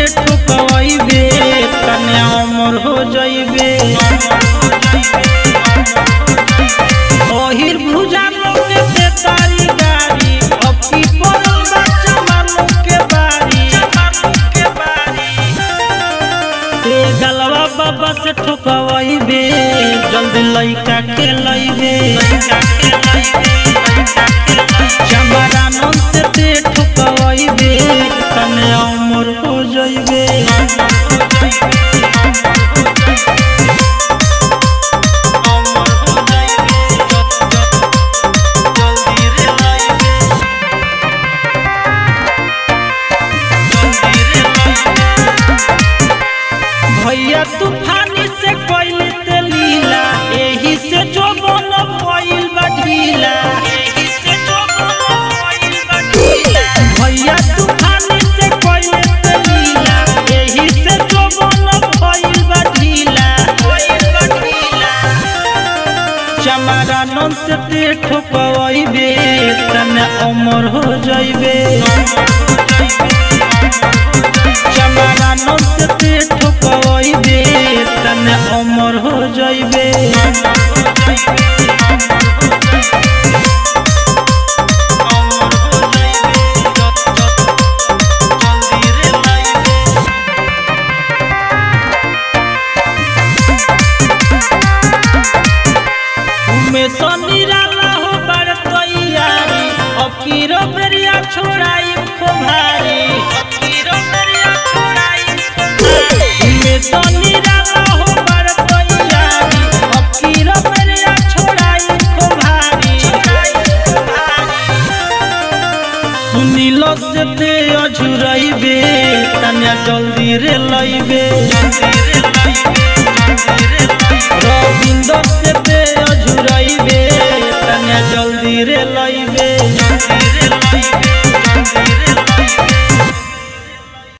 ठुकवैबे तने अमर हो जइबे ओहिर भुजा लोग के तारी गाड़ी अब की पड़ल बा जमानू के बारी के बारी ए गलवा बाबा से ठुकवैबे जल्दी लइका के लइबे चमरानन से ते ठुकवैबे तने अमर हो जइबे अमर हो जइबे जल्दी रे लइबे जल्दी रे लइबे भैया तूफानी से कोइल ते लीला एही से जो बन कोइल बढ़ीला एही से जो बन कोइल बढ़ीला भैया तूफानी से कोइल ते लीला एही से जो बन कोइल बढ़ीला कोइल बढ़ीला चमरानन से ते ठोकवैबे तने अमर हो जइबे चमरानन से ते ठोकवैबे तने अमर हो जइबे अमर हो जइबे जल्दी रे लइबे में सनीराला हो बड़ तैयारी अब कीरो बेरिया छोड़ाई खो भारी अब कीरो बेरिया छोड़ाई खो भारी में सनीराला हो बड़ तैयारी अब कीरो बेरिया छोड़ाई खो भारी खो भारी सुनिलो से ते अझुरैबे तने जल्दी रे लइबे जल्दी रे लइबे